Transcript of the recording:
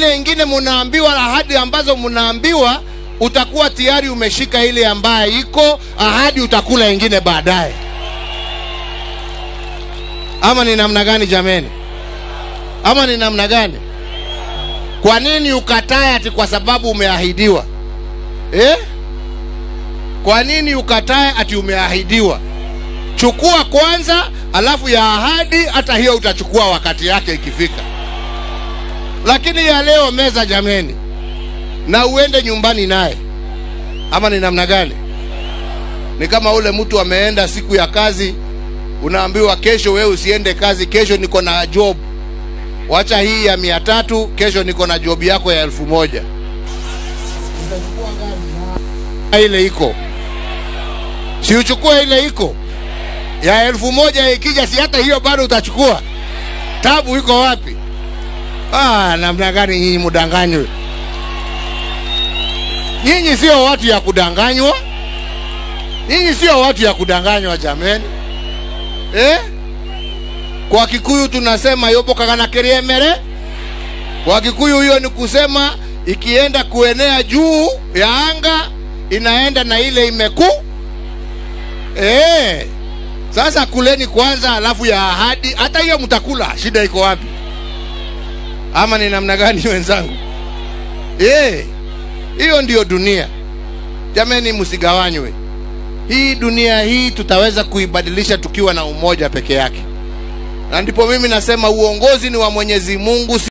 ile ingine munaambiwa ahadi ambazo munaambiwa utakuwa tayari umeshika ile ambaye iko ahadi utakula ingine baadaye ama ni namna gani jameni ama ni namna gani kwa nini ukatae ati kwa sababu umeahidiwa eh? kwa nini ukatae ati umeahidiwa chukua kwanza alafu ya ahadi hata hiyo utachukua wakati yake ikifika lakini ya leo meza jameni na uende nyumbani naye ama ni namna gani ni kama ule mtu ameenda siku ya kazi unaambiwa kesho wewe usiende kazi kesho niko na job wacha hii ya mia tatu kesho niko na job yako ya elfu moja ile iko si uchukue ile iko ya elfu moja ikija si hata hiyo bado utachukua tabu iko wapi ah, namna gani nyinyi mudanganywe nyinyi sio watu ya kudanganywa nyinyi sio watu ya kudanganywa jameni eh? kwa kikuyu tunasema yopo kakana keriemere kwa kikuyu hiyo ni kusema ikienda kuenea juu ya anga inaenda na ile imeku eh. sasa kuleni kwanza alafu ya ahadi hata hiyo mtakula shida iko wapi ama ni namna gani wenzangu eh hiyo ndiyo dunia jameni msigawanywe hii dunia hii tutaweza kuibadilisha tukiwa na umoja peke yake na ndipo mimi nasema uongozi ni wa mwenyezi mungu